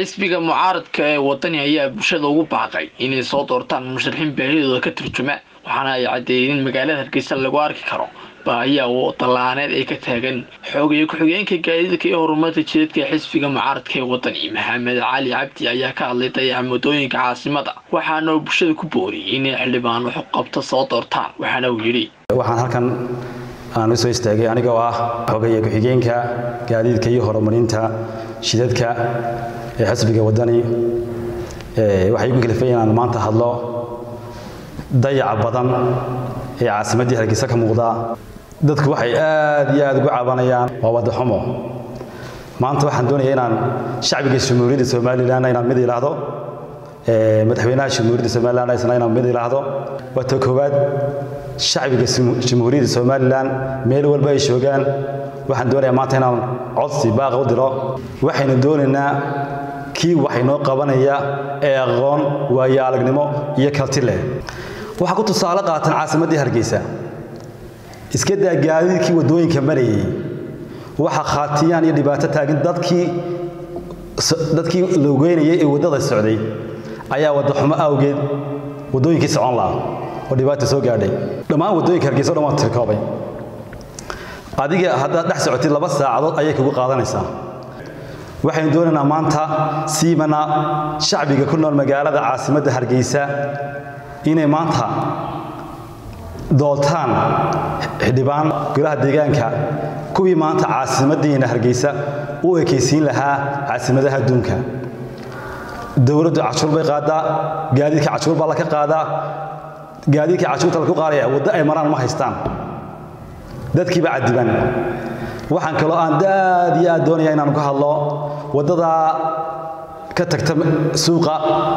xisbiga mucaaradka ee wadani ayaa bulshada ugu baaqay inay soo doortaan musharaxiin baahidooda ka turjuma waxaana ay caddeeyeen in magaalada hargeysa lagu arki karo baahiya oo dallaaneed ay ka taagan xoogaya ku-xigeenka gaadiidka iyo horumarka jidadka ee xisbiga mucaaradka ee wadani maxamed cali cabdi ayaa ka hadlay dayaca muddooyinka caasimada waxaana uu bulshada ku booriyey inay xildhibaan wax qabto soo doortaan waxaana uu yidhi waxaan halkan aan u soo istaagay anigoo ah xogeeye ku-xigeenka gaadiidka iyo horumarinta shidadka ee xisbiga wadani waxay igu kalifay inaan maanta hadlo dayaca badan ee caasimaddii hargeysa ka muuqda dadku waxay aad iyo aad ugu cabanayaan waa wadaxumo maanta waxaan doonayaa inaan shacbiga jamhuuriyadda somalilan inaan mid idhaahdo madaxweynaha jamhuuriyadda somalilan isna inaan mid idhaahdo waa ta koowaad shacbiga jamhuuriyadda somalilan meel walba ay joogaan waxaan doonayaa maanta inaan codsi baaqa u diro waxaynu doonaynaa kii wax inoo qabanaya ee aqoon waayo aragnimo iyo kalti leh waxaa ku tusaale qaatan caasimaddii hargeysa iska daa gaadiidkii waddooyinka marayay waxa khaatiyaan iyo dhibaato taagin dadkii dadkii loogeynayay ee waddada socday ayaa waddaxumo awgeed waddooyinkii socon lahaa oo dhibaata soo gaadhay dhammaan waddooyinka hargeysa o dhan waan tirkoobay adiga haddaad dhex socotid laba saacadood ayay kugu qaadanaysaa waxaynu doonaynaa maanta siimana shacbiga ku nool magaalada caasimadda hargeysa inay maanta dooltaan xildhibaan golaha deegaanka kuwii maanta caasimaddiina hargeysa u ekaysiin lahaa caasimadaha adduunka dowladdu cashuur bay qaadaa gaadiidka cashuur baa laka qaadaa gaadiidka cashuurta laku qaadaya waddo ay maraan ma haystaan dadkiiba cadiban waxaan kaloo aan aad iyo aad doonaya inaan ka hadlo waddadaa ka tagta suuqa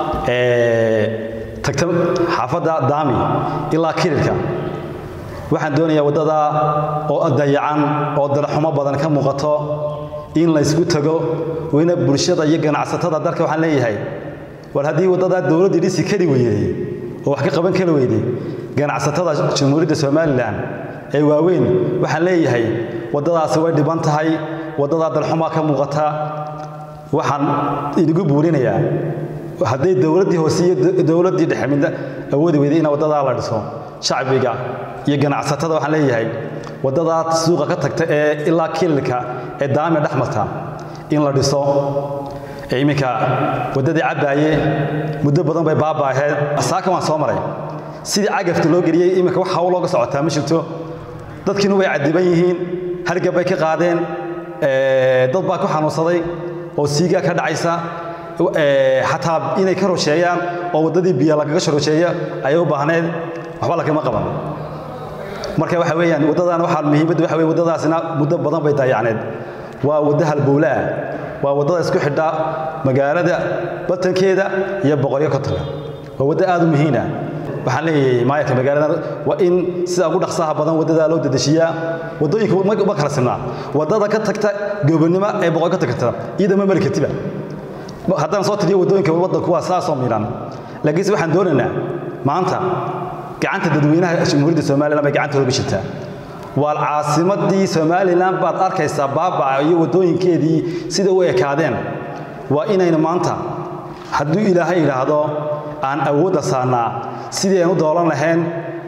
tagta xaafadda daami ilaa kililka waxaan doonayaa waddadaa oo dayacan oo dalaxumo badan ka muuqato in laysku tago weyna bulshada iyo ganacsatada dalka waxaan leeyahay war haddii waddadaa dowladdii dhisi kari weyday oo wax ka qaban kari weyday ganacsatada jamhuuriyadda somalilan ee waaweyn waxaan leeyahay waddadaasi way dhiban tahay waddadaa dalxumaa ka muuqata waxaan idigu buurinayaa hadday dowladdii hoose iyo dowladdii dhexe midna awoodi weyday in waddadaa la dhiso shacbiga iyo ganacsatada waxaan leeyahay waddadaa suuqa ka tagta ee ilaa kililka ee daami dhex marta in la dhiso iminka waddadii cabbaaye muddo badan bay baabaaheed saaka waan soo maray sidii cagafta loo geliyey iminka wax hawl looga socotaa ma jirto dadkiina way cadiban yihiin hargab bay ka qaadeen dad baa ku xanuunsaday oo siigaa ka dhacaysa xataa inay ka rusheeyaan oo waddadii biyo lagaga shorusheeya ayay u baahneed waxba lagama qaban marka waxa weeyaan waddadan waxaa muhiimadda waxa weye waddadaasina muddo badan bay daayacneed waa waddo halbowle ah waa waddada isku xidha magaalada batankeeda iyo boqoryo kotonka waa waddo aad u muhiim ah waxaan leeyahay maayarka magaalada waa in sida ugu dhaqsaha badan waddadaa loo dedeshiyaa waddooyinka ma kala simnaa waddada ka tagta gobonnimo ee boqor ka tagta iyada ma mari kartiba haddaan soo tiriyo waddooyinka waddanku waa saasoo miidhan laakiinse waxaan doonaynaa maanta gacanta dadweynaha jamhuuriyadda somalilan bay gacantooda jirtaa waa caasimaddii somalilan baad arkaysaa baabaca iyo waddooyinkeedii sida u ekaadeen waa inaynu maanta hadduu ilaahay idhaahdo aan awoodda saarnaa sidii aynu doolan lahayn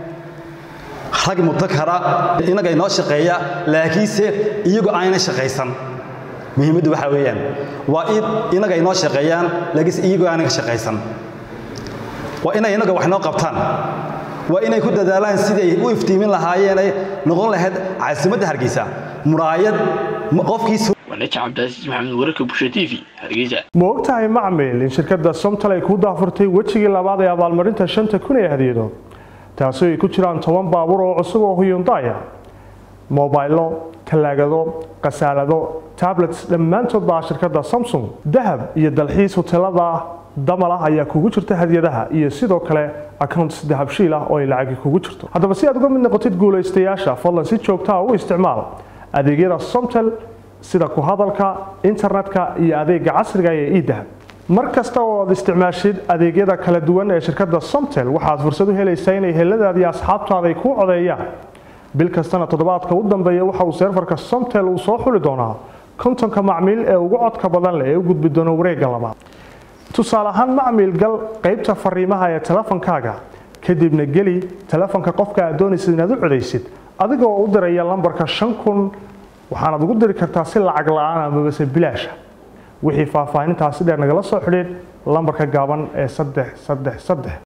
rag mudakara innaga inoo shaqeeya laakiinse iyagoo ayna shaqaysan muhiimaddu waxaa weeyaan waa in innaga inoo shaqeeyaan laakiinse iyagoo aanan shaqaysan waa inay innaga wax inoo qabtaan waa inay ku dadaalaan siday u iftiimin lahaayeen ay noqon lahayd caasimadda hargeysa muraayad qofkii wanaji cabdicaziis maxamed wararka bulsha t v hargeysa ma ogtahay macmil in shirkadda somtal ay ku daafurtay wejigii labaad ee abaalmarinta shanta kun ee hadiyado taasi ay ku jiraan toban baabuur oo cusub oo huyundaya mobaylo talaagado khasaalado tablets dhammaantood baa shirkadda samsung dahab iyo dalxiis hotelada damal ah ayaa kugu jirta hadiyadaha iyo sidoo kale accounts dahabshiil ah oo ay lacagi kugu jirto haddaba si aad uga mid noqotid guulaystayaasha fadlan si joogtaa u isticmaal adeegyada somtel sida ku hadalka internetka iyo adeega casriga ee idahab mar kasta oo aad isticmaashid adeegyada kala duwan ee shirkadda somtel waxaad fursad u helaysaa inay heladaadi asxaabtaada ay kuu codeeyaan bil kastana toddobaadka u dambeeya waxa uu seerfarka somtel uu soo xuli doonaa kontonka macmiil ee ugu codka badan leh ee u gudbi doono wareegga labaad tusaale ahaan macmiil gal qaybta fariimaha ee telefonkaaga kadibna geli telefonka qofka aad doonaysid inaad u codaysid adigoo u diraya lambarka shan kun waxaanaad ugu diri kartaa si lacag la-aan amabase bilaasha wixii faahfaahintaasi dheer nagala soo xidhiid lambarka gaaban ee saddex saddex saddex